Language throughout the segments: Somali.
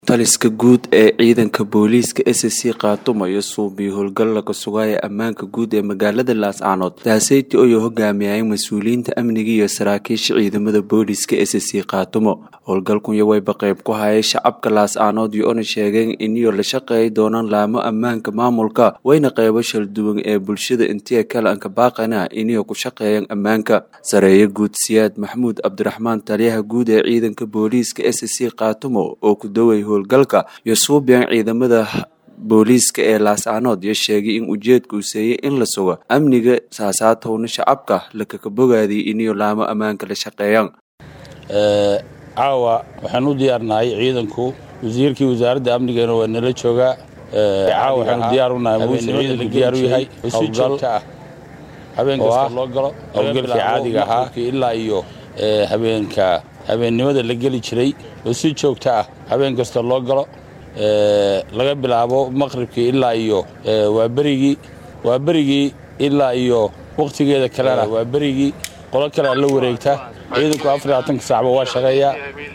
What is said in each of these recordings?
Taliska guud ee ciidanka booliiska SSC qaatumayo suubiyo howlgal laga sugaya ammaanka guud ee magaalada laascaanood daaseyti oo hogaamiyay mas-uuliyiinta amniga iyo saraakiisha ciidamada booliiska SSC qaatumo howlgalkunya wayba qayb ku hayay shacabka laascaanood iyo ona sheegeen iniyo la shaqeey doonaan laamo ammaanka maamulka wayna qaybo shalduwan ee bulshada intiya kale anka baaqana iniyo ku shaqeeyaan ammaanka sareeye guud siyaad maxamuud cabdiraxmaan taliyaha guud ee ciidanka booliiska SSC qaatumo oo ku daway howlgalka iyo suubiyan ciidamada booliiska ee laascaanood iyo sheegay in ujeedka uu seeyey in la sugo amniga saasaatowna shacabka lakaka bogaadiyay iniyo laamo ammaanka la shaqeeyaan caawa waxaan u diyaarnahay ciidanku wasiirkii wasaaradda amnigana waa nala joogaa caawa waxaanu diyaar unahay muuse ciidanku diyaar u yahay howlgal habeen kasta loo galo howlgalkii caadiga ahaa ilaa iyo habeenka habeennimada la geli jiray oo si joogta ah habeen kasta loo galo laga bilaabo maqribkii ilaa iyo waa berigii waa berigii ilaa iyo wakhtigeeda kalena waa berigii qolo kalea la wareegta ciidanku afar labaatanka saacba waa shaqeeyaa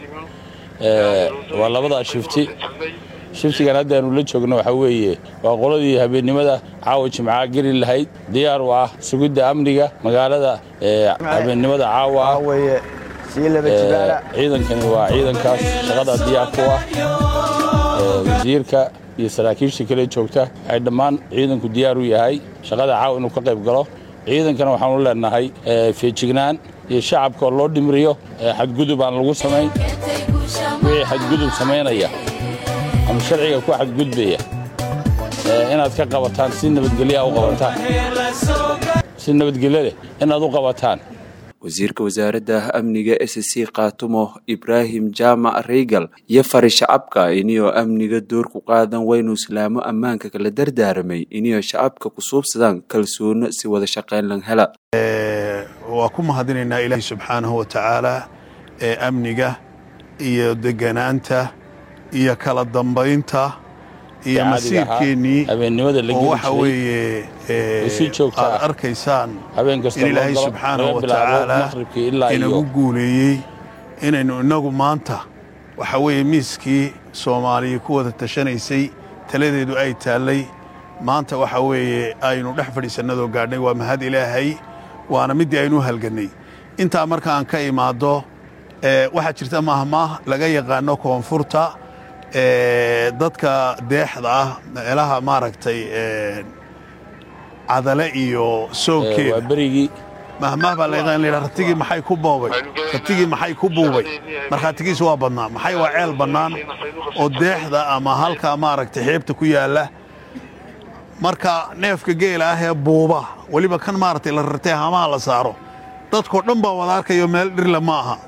waa labadaa shifti shiftigan haddaanu la joogno waxaa weeye waa qoladii habeennimada caawa jimcaha geli lahayd diyaar u ah sugidda amniga magaalada habeennimada caawa ah ciidankani waa ciidankaas shaqada diyaar ku ah wasiirka iyo saraakiisha kale joogta waxay dhammaan ciidanku diyaar u yahay shaqada caawa inuu ka qayb galo ciidankana waxaanu leenahay feejignaan iyo shacabka oo loo dhimriyo xadgudub aan lagu samayn wixii xadgudub samaynaya ama sharciga ku xadgudbaya inaad ka qabataan si nabadgelyaa u qabataan si nabadgelyo leh inaad u qabataan wasiirka wasaaradda amniga SSC qaatumo ibraahim jaamac reygal iyo fari shacabka iniyo amniga door ku qaadan waynu islaamo ammaanka kala dardaaramay iniyo shacabka ku suubsadaan kalsoono si wada shaqayn lan hela waa ku mahadinaynaa ilaahay subxaanahu wa tacaala ee amniga iyo deganaanta iyo kala dambaynta iyo masiirkeennii oo waxa weeye aad arkaysaan in ilaahay subxaanahu wa tacaala inagu guuleeyey inaynu innagu maanta waxa weeye miiskii soomaaliya ku wada tashanaysay taladeedu ay taallay maanta waxa weeye aynu dhex fadhiisannadoo gaadhnay waa mahad ilaahay waana middii aynu u halgannay intaa marka aan ka imaaddo waxaa jirta mahmaah laga yaqaano koonfurta dadka deexda ah meelaha maaragtay cadale iyo soogkeeda mahmaah baa laga la ratigii maxay ku boobay ratigii maxay ku buubay markhaatigiis waa badnaa maxay waa ceel bannaan oo deexda ama halka maaragtay xeebta ku yaalla marka neefka geela ah ee buuba weliba kan maaragtay la rartay hamaha la saaro dadkoo dhan baa wada arkayo meel dhirle ma aha